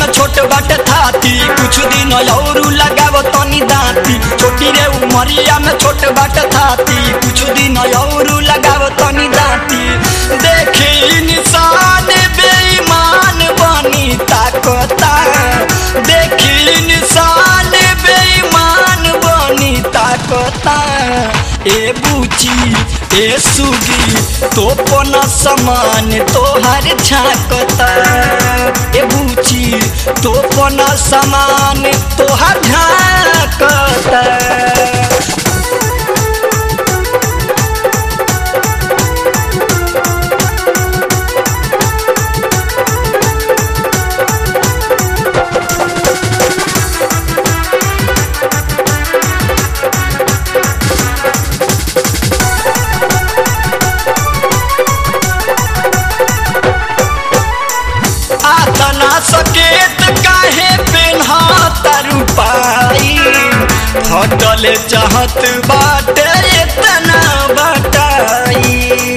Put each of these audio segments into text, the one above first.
में छोट बाटे थाती कुछ दिन औरू लगाव तनी दांती छोटी रे उमरिया में छोट बाटे थाती कुछ दिन औरू लगाव तनी दांती देखी इंसान बेईमान बनी ताकता देखी इंसान बेईमान बनी ताकता ए बूची ए सुगी तो पन समान तोहर झाकता ए बूची तो पन समान तोहर झाकता आतना सकेत काहे पेन्हा तारू पाई फटल चाहत बाटे इतना बटाई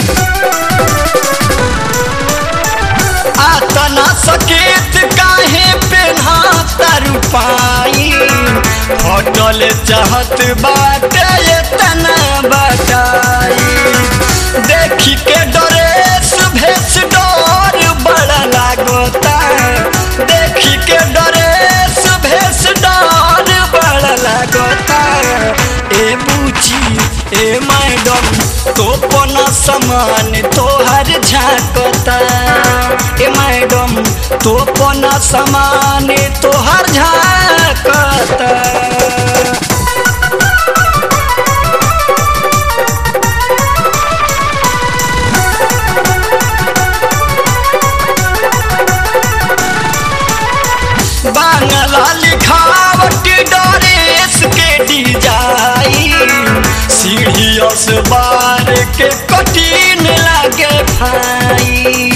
आतना सकेत काहे पेन्हा तारू पाई फटल चाहत बाटे इतना बटाई देखी के डरेस भेस डर बड़ा लागता देखी के डरेस भेस डर बड़ा लागता ए बूची ए मैडम तो पना समान तोहर झाकता ए मैडम तो पना समान तोहर झाकता बांगला लिखावट डरेस के डिजाइन सीढ़ियस बार के कठिन लागे भाई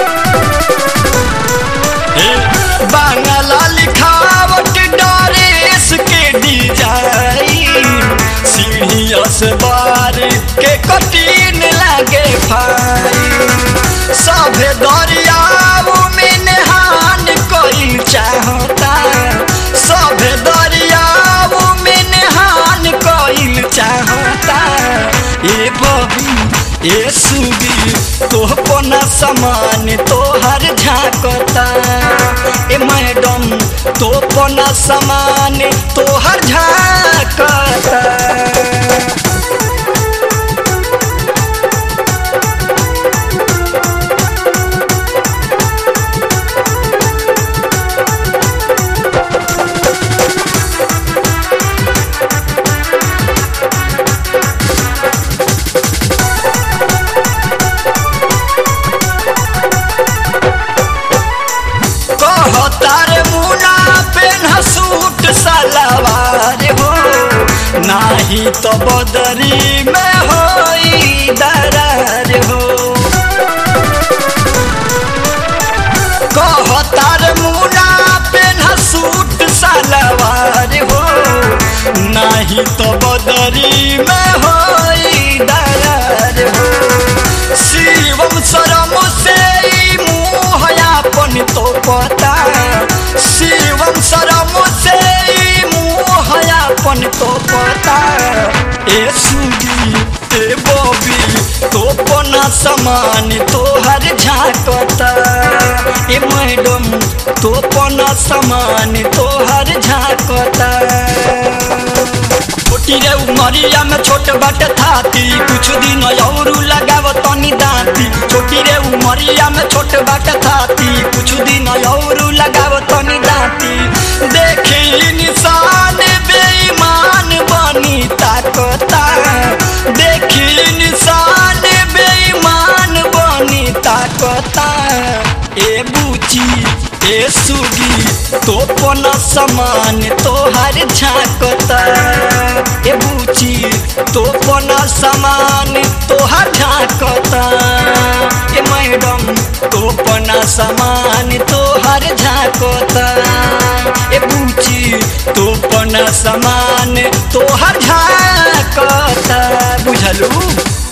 हे, बांगला लिखावट डरेस के डिजाइन सीढ़ियस बार के कठिन लागे भाई सभे दरियाओ में नहान कोई चाहता सभे दरियाओ में नहान कोई चाहता ए बबी ए सुगी तो पना समान तोहर झाकता ए मैडम तो पना समान तोहर झाकता कहतार मुना पेन सूट सलवार हो नाही तो बदरी में होई दरार हो कहतार मुना पेन सूट सलवार हो नाही तो बदरी में होई दरार हो शिवम शरम से ई मुँह अपन तो पता शिवम शरम से ई मुँह अपन तो पता ए सुगी ए बबी तो पना समान तोहर झाकता ए मैडम तो पना समान तोहर झाकता छोटी रे उमरिया में छोट बट थाती कुछ दिन औरू लगाव तनी दांती छोटी रे उमरिया में छोट बट थाती कुछ दिन औरू लगाव तनी दांती देखी निशान बेईमान बनी ताकता देखी निशान बेईमान बनी ताकता ए बूची ए सुगी तो पना समान तोहर झाकता ए बूची तो पना समान तोहर झाकता ए मैडम तो पना समान तोहर झाकता ए बूची तो पना समान तोहर झाकता बुझलू